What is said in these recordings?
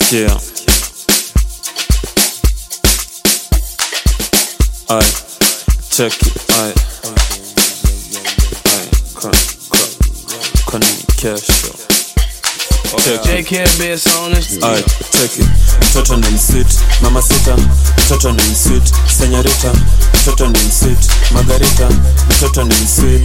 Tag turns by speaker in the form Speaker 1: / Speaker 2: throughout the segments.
Speaker 1: Sikia. Ay, check it. Ay. Ay, con, con, con kesho. Check it.
Speaker 2: JK best on this.
Speaker 1: Ay, check it. Mtoto ni msweet, mama sita. Mtoto ni msweet, senyorita. Mtoto ni msweet, margarita. Mtoto ni msweet.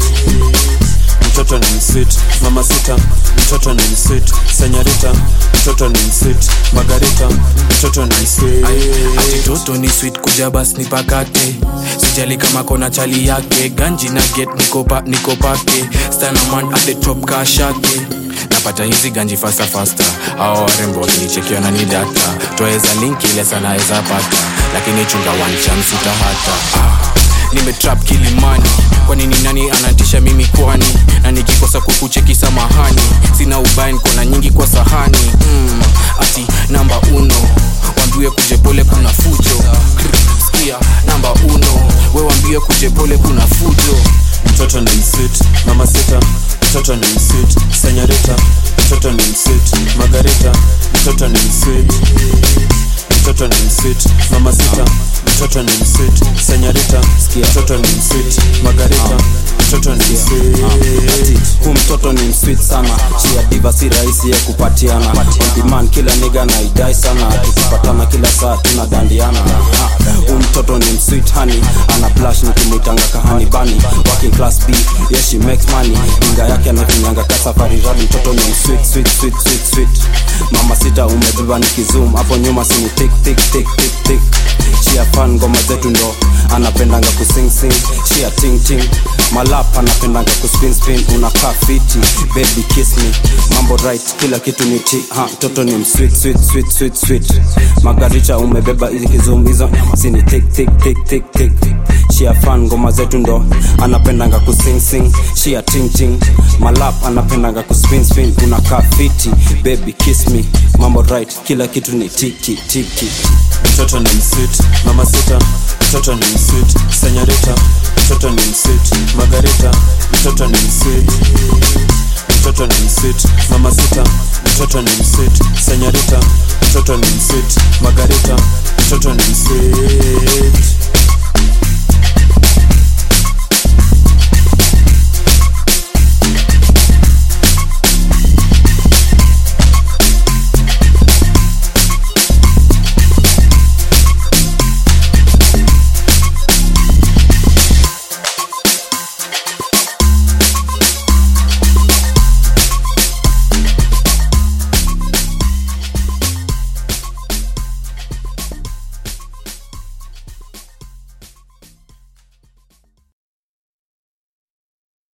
Speaker 1: Mtoto ni msweet, mama sita. Mtoto ni msweet, senyorita. Mtoto ni msweet, margarita. Mtoto ni msweet.
Speaker 2: ati toto ni sweet kuja bas nipakate sijali kama kona chali yake ganji na get nikopa nikopake stanaman at the top kashake napata hizi ganji fasta fasta awa warembo wakinichekiwa na ni data twaweza link ile sana eza pata lakini chunga one chance utahata ah nimetrap kilimani kwani ni nani anatisha mimi kwani na nikikosa kukucheki samahani sina ubain kona nyingi kwa sahani mm, ati namba uno wambie kuje pole kuna fujo Krr, skia namba uno we wambie kuje pole kuna fujo
Speaker 1: Mtoto ni msweet, mama sita. Mtoto ni msweet, senyorita. Mtoto ni msweet, margarita. Mtoto ni msweet. Mtoto ni msweet, mama sita. Mtoto ni msweet, senyorita. Mtoto ni msweet, margarita. Mtoto ni msweet.
Speaker 3: hu mtoto ni msweet sana chia diva si rahisi ya kupatiana On demand kila niga na idai sana tukipatana kila saa tunadandiana Ha, hu mtoto ni msweet honey ana plash nikimwitanga kahani bani working class b yeah she makes money inga yake anafinyanga ka safari radi mtoto ni msweet sweet sweet sweet sweet mama sita umebeba nikizoom hapo nyuma sini tik tik tik tik tik chia fan ngoma zetu ndo anapendanga kusing sing chia ting ting malap anapendanga kuspin spin unakaa fiti baby kiss me mambo right kila kitu ni ti ha mtoto ni msweet sweet sweet sweet sweet magaricha umebeba hizi kizum hizo sini tik tik tik tik tik shia fan ngoma zetu ndo anapendanga kusing sing shia ting ting malap anapendanga kuspin spin unakaa fiti baby kiss me mambo right kila kitu ni tiki tiki
Speaker 1: Mtoto ni msweet, mama sita. Mtoto ni msweet, senyorita. Mtoto ni msweet, margarita. Mtoto ni msweet. Mtoto ni msweet, mama sita. Mtoto ni msweet, senyorita. Mtoto ni msweet, margarita. Mtoto ni msweet.